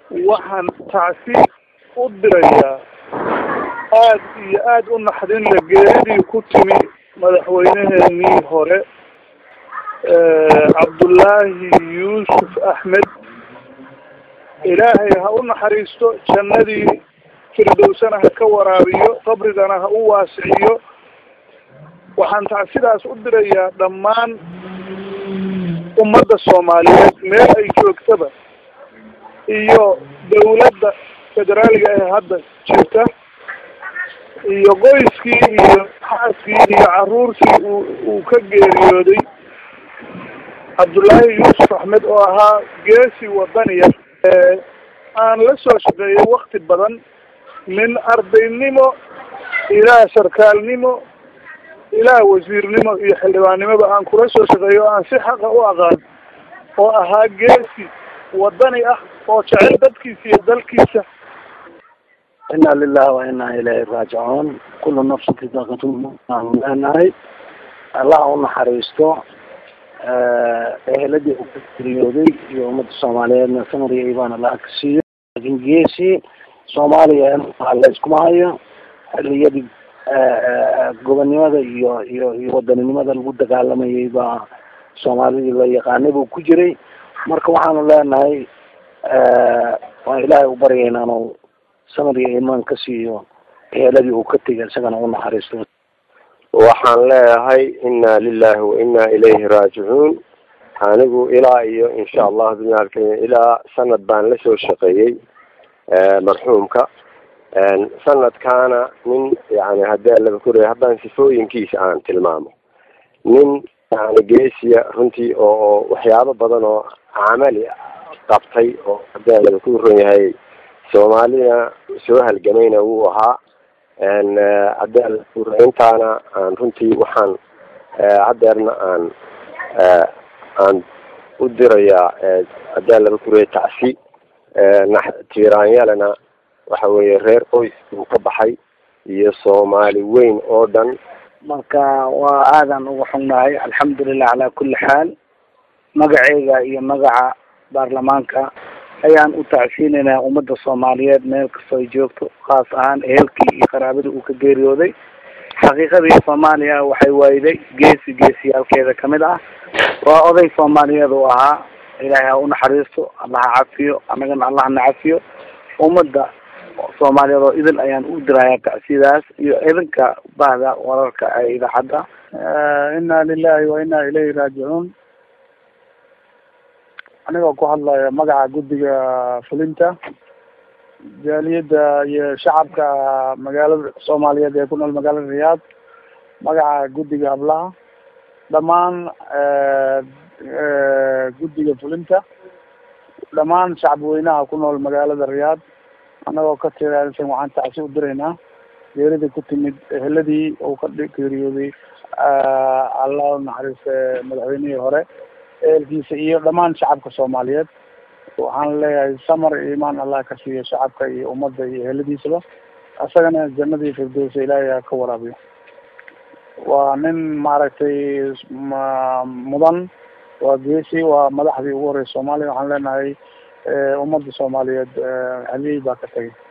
waxaan tacsi u dirayaa aad iyo aad u naxdin la geeridii ku timi madaxweyneheenii hore cabdullaahi yuusuf axmed ilaahay ha u naxariisto jannadii firdowsana ha ka waraabiyo qabrigana ha u waasiciyo waxaan tacsidaas u dirayaa dhammaan ummadda soomaaliyeed meel ay joogtaba iyo dawladda federaaliga ee hadda jirta iyo qoyskii iyo xaaskii iyo caruurtii uu uu ka geeriyooday cabdullaahi yuusuf axmed oo ahaa geesi wadaniya aan la soo shaqeeyay wakti badan min ardaynimo ilaa sarkaalnimo ilaa wasiirnimo iyo xildhibaannimoba aan kula soo shaqeeyo o aan si xaqa u aqaan oo ahaa geesi wadani ah oo jecel dadkiisa iyo dalkiisa ina lilahi wa ina ilayhi raajicuun kulu nafsin daaqatulmawt aanu leenahay allah u naxariisto eheladii uu ka geriyooday iyo ummadda soomaaliyeedna samar iyo iibaan allah ka siiyo laakin geesi soomaaliya la iskuma hayo xiliyadii gobonnimada iyo iyo iyo wadaninimada lagu dagaalamayay baa soomaalidii la yaqaanay buu ku jiray marka waxaanu leenahay waan ilaahay u baryaynaa inuu samar iyo iimaan ka siiyo eheladii uu ka tegay isagana u naxariisto waxaan leeyahay inna lilahi wa inna ilayhi raajicuun anigu ilaa iyo insha allah bimaalkenya ilaa sanad baan la soo shaqeeyey marxuumka sanadkaana nin yani hadii laba koreya haddaan sifooyinkiisa aan tilmaamo nin yani geesiya runtii oo waxyaabo badan oo camali qabtay oo hadii laba ku ron yahay soomaalina soo halgamayna wuu ahaa hadii intaana aan runtii waxaan hadeerna aan aan u dirayaa hadii laba kureya tacsi tiiraanyalena waxa weeye reer qoys uu ka baxay iyo soomaali weyn oo dhan marka waa aadan uga xunnahay alxamdulilah calaa kulli xaal magaceyga iyo magaca baarlamaanka ayaan u tacsiinaynaa ummadda soomaaliyeed meel kastoo ay joogto khaas ahaan ehelkii iyo qaraabadii uu ka geeriyooday xaqiiqadii soomaaliya waxay waayday geesi geesiyaalkeeda kamid ah waa oday soomaaliyeed uu ahaa ilaahay ha u naxariisto allaha cafiyo annagana allahna cafiyo ummadda soomaaliyeed oo idil ayaan u dirayaa tacsidaas iyo idinka bahda wararka ee idaacadda inna lilahi wa inna ilayhi raajicuun anigoo ku hadlaya magaca guddiga fulinta jaaliyadda iyo shacabka magaalada soomaaliyeed ee ku nool magaalada riyaad magaca guddiga hablaha dhammaan guddiga fulinta dhammaan shacabweynaha ku nool magaalada riyaad anagoo ka tirsan waxaan tacsi u diraynaa geerida ku timid eheladii uu ka geeriyooday allah naxariiste madaxweynihii hore ehelkiisa iyo dhammaan shacabka soomaaliyeed waxaan leeyahay samar iyo imaan allah ka siiyo shacabka iyo ummadda iyo eheladiisaba isagana jannadii firdowsa ilaahay ha ka waraabiyo waa nin maaragtay mudan waa geesi waa madaxdii ugu horeysa soomaaliya waxaan leenahay ummadda soomaaliyeed haliyey baa ka tagay